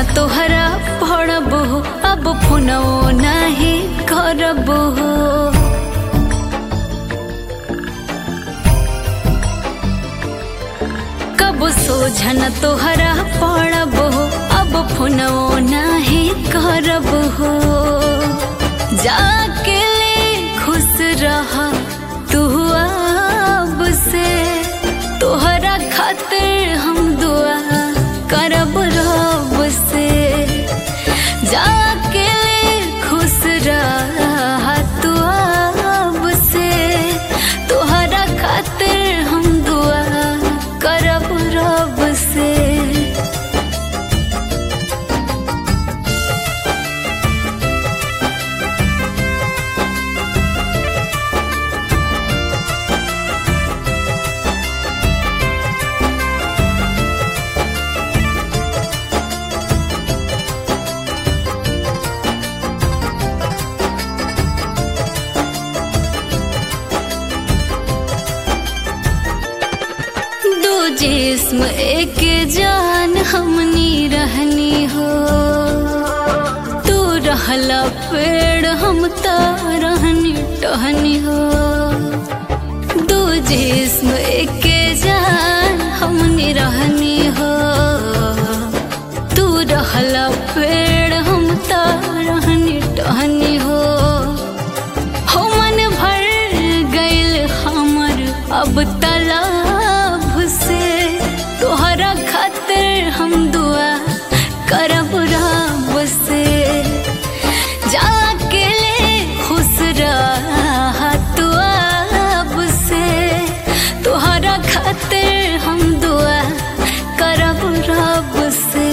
न तोहरा पड़ब अब फोनो नहीं करब कब सोझन तोहरा पड़ब अब फोनो नहीं करब जाके ले खुश रह तू अब से तोहरा खातिर हम दुआ करब रब से जाके ले खुश रह तू अब से तोहरा खातिर हम दुआ करब रब से दो जिस्म एक जान हमनी रहनी हो तू रहला पेड़ हम त रहनी टहनी हो दो जिस्म एक जान हमनी रहनी हो तू रहला पेड़ हम त रहनी टहनी हो हो मन भर गइल हमर अब तालाब से तोहरा खातिर हम दुआ करब रब से जाके ले खुश रह तू अब से तोहरा खातिर हम दुआ करब रब से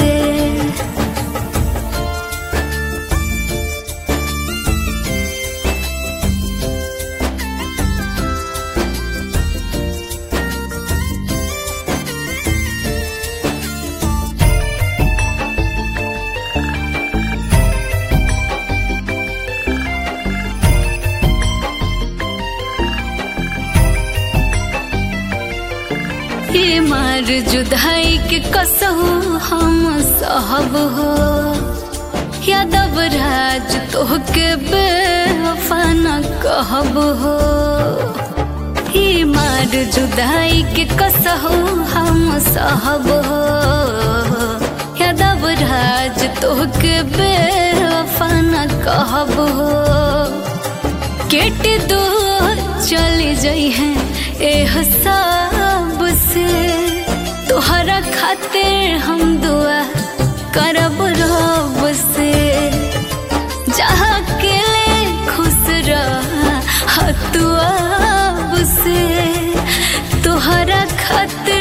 ये मार जुदाई के कसहु हम सहब हो यादव राज तोहके बेवफा न कहब हो ये मार जुदाई के कसहु हम सहब हो यादव राज तोहके बेवफा न कहब हो केट दो चले जाई हैं ए हसाब से तोहरा खातिर हम दुआ करब रब से जहाँ के ले खुश रह तू अब से तोहरा खातिर